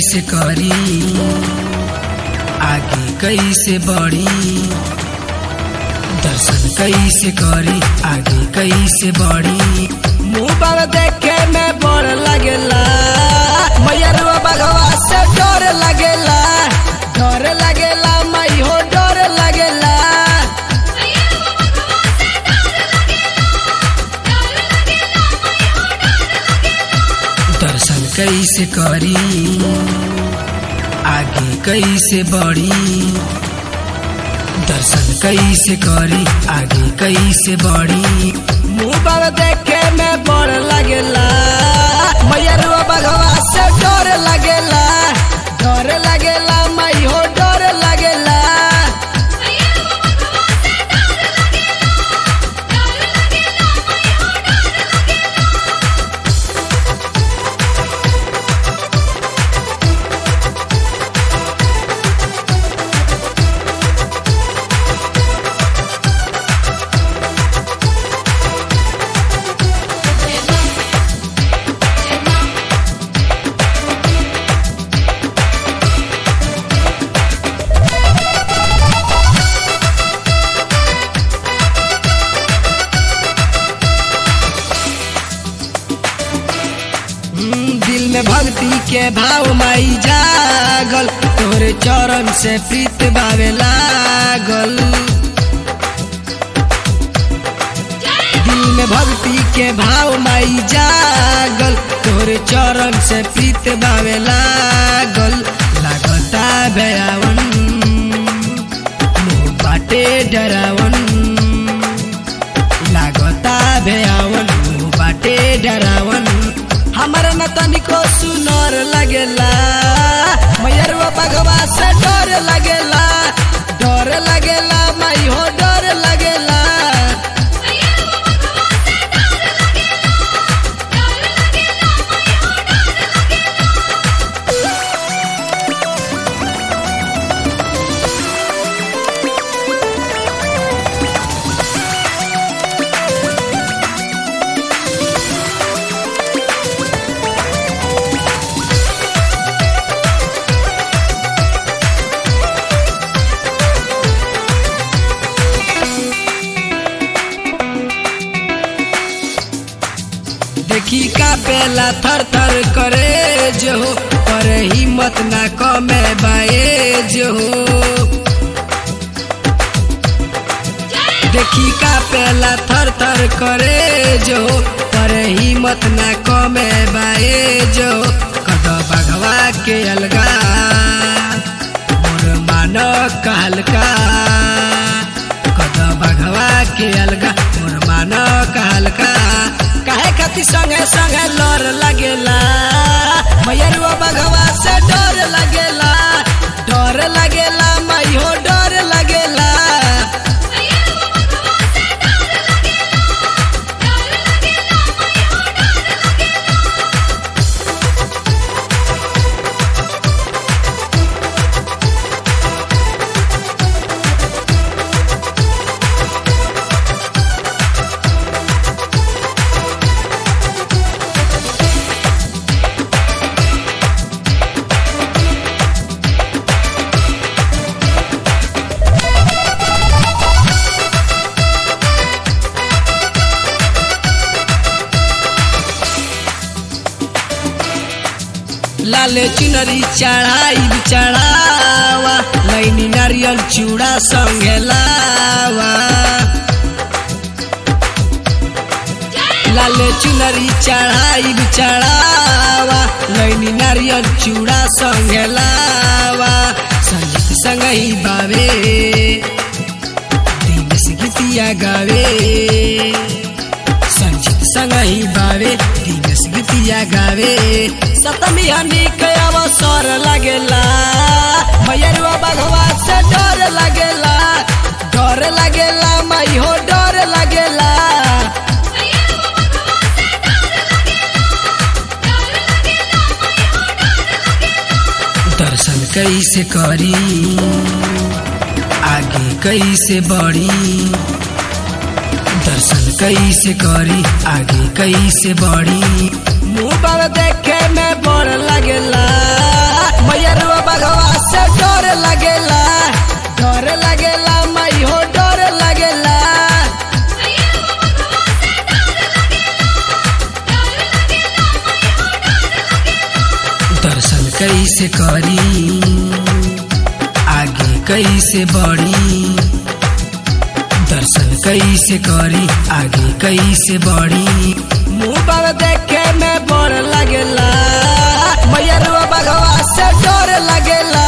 कैसे करी आगे कैसे बढ़ी दर्शन कैसे करी आगे कैसे बढ़ी मुंह पर देखे में बड़ लगेला मैयरवा बगवा से डर लगेला डर लगेला मई हो डर लगेला दर्शन कैसे करी आगे कैसे बढ़ी दर्शन कैसे करी आगे कैसे बढ़ी मुंह पर देखे में बड़ लगेला मैयरवा बगवा से डर लगेला डर लगेला मई हो डर लगेला हम्म, दिल में भक्ति के भाव माई जागल तोरे चरण से प्रीत भावे लागल दिल में भक्ति के भाव माई जागल तोरे चरण से प्रीत भावे लागल लागता भयावन मुँह बाटे डरावन लागता भयावन मुँह बाटे डरावन हमारा न तनिको सुनर लगेला मैयरवा बगवा से डर लगेला डर लगेला माई हो डर लगेला देखी का बेला थर थर करे जो पर हिम्मत ना कमे बाए जो देखी का पेला थर थर करे जो पर हिम्मत ना कमे बाए जो कद बघवा के अलगा मोर मान कहलका कद बघवा के अलगा मोर मान कहलका काहे खातिर संगे संगे लर लगेला मैयरवा बघवा से डर लगेला डर लगेला मई हो डर लगेला लाल चुनरी चढ़ाई चढ़ावा लैनी नारियल चूड़ा संगे लावा लाल चुनरी चढ़ाई चढ़ावा लैनी नारियल चूड़ा संगे लावा संगीत संग ही बावे दिनेश गीतिया गावे संजीत संग ही बावे दिनेश गीतिया गावे सतमी हनी के अवसर लगेला मैयरवा बघवा से डर लगेला डर लगेला मई हो डर लगेला दर्शन कैसे करी आगे कैसे बढ़ी दर्शन कैसे करी आगे कैसे बढ़ी मुँह पर देखे में बड़ लगेला मैया रुआ बगवा से डर लगेला डर लगेला मई हो डर लगेला दर्शन कैसे करी आगे कैसे बढ़ी दर्शन कैसे करी आगे कैसे बढ़ी मुँह पर देखे में बड़ लगेला मैया रुआ बगवा से डर लगेला